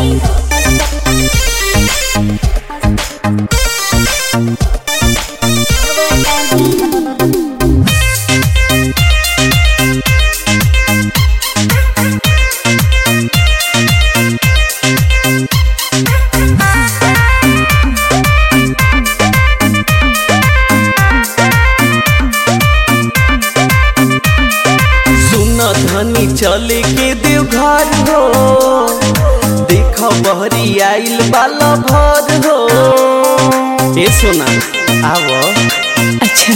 सुन धनी चले के देव घर हो देख बहरी आइल बाला भर हो ए सोना आव अच्छा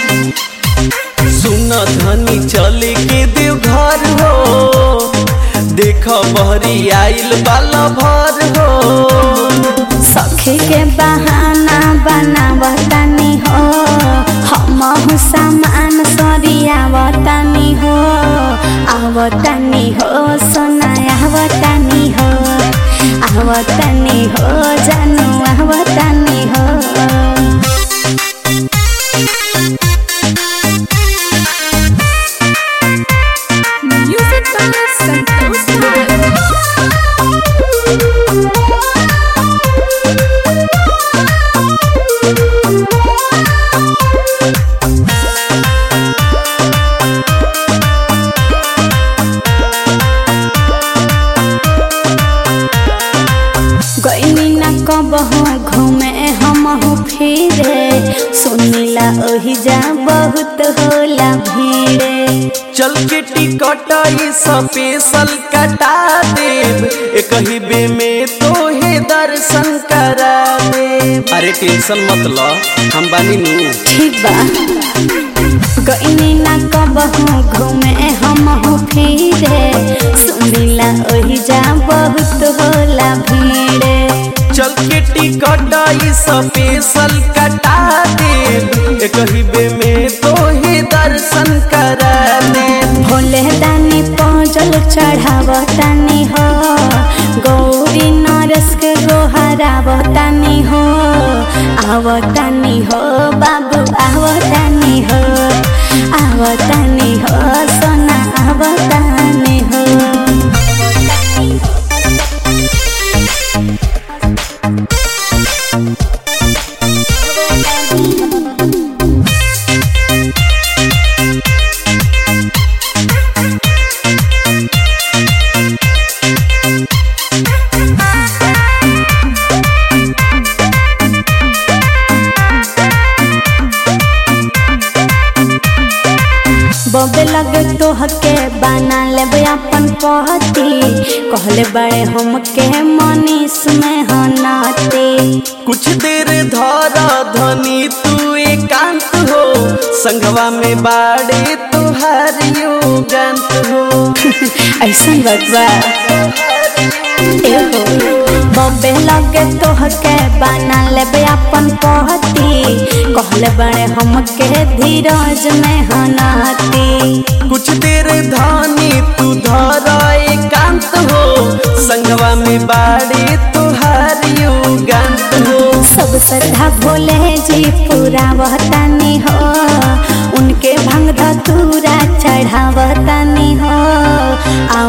सुन धनी चले के देव घर हो देख बहरी आइल बाला भर हो सखे के बहाना बनावतानी हो हम सामान सरियावतानी हो आवतानी हो सोना आवतानी हो आवतानी हो जानू आवतानी हो Music by Santosh गईनी ना कबहू घूमे हमहू फिरे सुनीला ओही जा बहुत होला भीड़े चल के टिकट ई स्पेशल कटा देव एक ही बे में तोहे दर्शन करा देव अरे टेंशन मत लो हम बानी नू ठीक बा गईनी ना कबहू घूमे हमहू फिरे सुनीला ओही जा बहुत होला भीड़े चल के टिकट ई स्पेशल कटा देव एक ही बे में तोहे दर्शन करा देव भोले दानी पहुँचल चढ़ावतानी हो गौरी नरस के गोहरावतानी हो आवतानी हो बाबू आवतानी हो आवतानी हो सोना आवतानी हो बबे लगे तोहके बना लेबे अपन पहती कहले बड़े हमके मनीष में हनाते कुछ देर धरा धनी तू एकांत हो संगवा में बाड़े तुहार युगांत हो ऐसा बतवा एहो बबे लगे तोहके बना लेबे अपन पहती कहले बड़े हमके धीरज में हनाती कुछ देर धानी तू धरा एकांत हो संगवा में बाड़े तुहार युगांत हो सब श्रद्धा भोले जी पूरा वहतानी हो उनके भंग धतूरा चढ़ावतानी हो